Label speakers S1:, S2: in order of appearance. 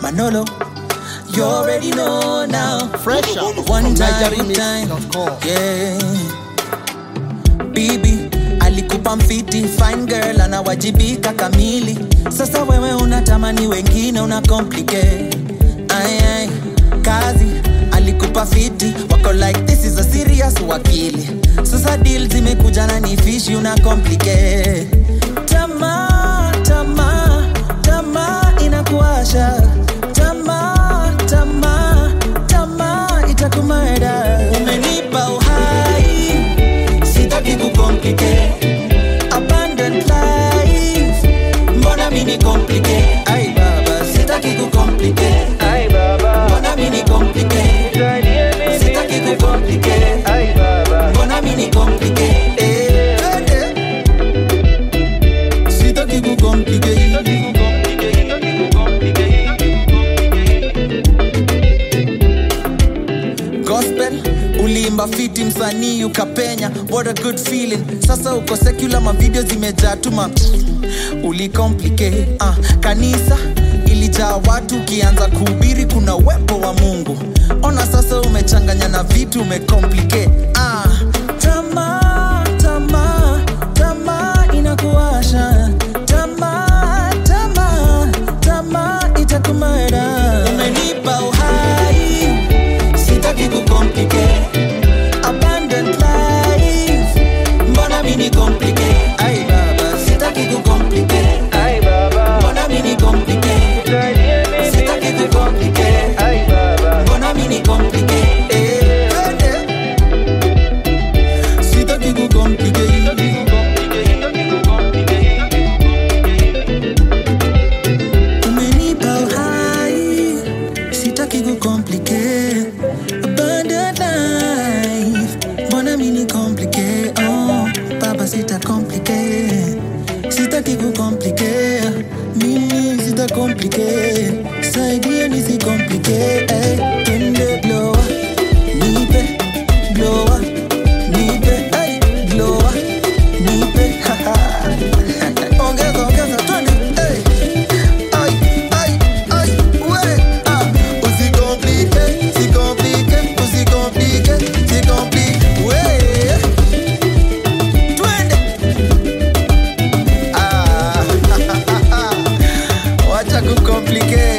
S1: Manolo, you already know now.
S2: Fresh out
S1: One
S2: from
S1: time,
S2: NigerianMix.com.
S1: yeah. Bibi alikupa mfiti fine girl anawajibika kamili. Sasa wewe unatamani wengine una complicate. Ay, ay. Kazi alikupa fiti wako like this is a serious wakili. Sasa deal zimekuja na ni fishi una complicate. Tamaa, tamaa, tamaa inakuasha. Tamaa, tamaa, tamaa itakumada. Umenipa uhai sitaki kucomplicate abundant life mbona mini complicate ai baba sitaki kucomplicate ai baba mbona mini complicate sitaki kucomplicate ai baba mbona mini complicate eh, eh. sitaki kucomplicate gospel uliimba fiti msanii ukapenya what a good feeling sasa uko secular mavideo zimejaa tuma ulicomplicate uh, kanisa ilijaa watu ukianza kuhubiri kuna uwepo wa mungu ona sasa umechanganya na vitu umecomplicate uh, tamaa tamaa tamaa inakuasha tamaa tamaa tamaa itakumara umenipa uhai sitaki kucomplicate abundant life mbona mini complicate ai baba sitaki kucomplicate ai baba mbona mini complicate sitaki kucomplicate ai baba mbona mini complicate eh, eh. sitaki kucomplicate umenipa uhai sitaki kucomplicate abundant life mbona mini complicate oh baba sita complicate sitaki kucomplicate mimi sita complicate saidia nisi complicate eh. twende blower nipe blower nipe eh. blower nipe ongeza ongeza twende eh. Ay, ay, ay, we, ah. Usikomplike, sikomplike, usikomplike, sikomplike, we. Twende. Ah, wacha kukomplike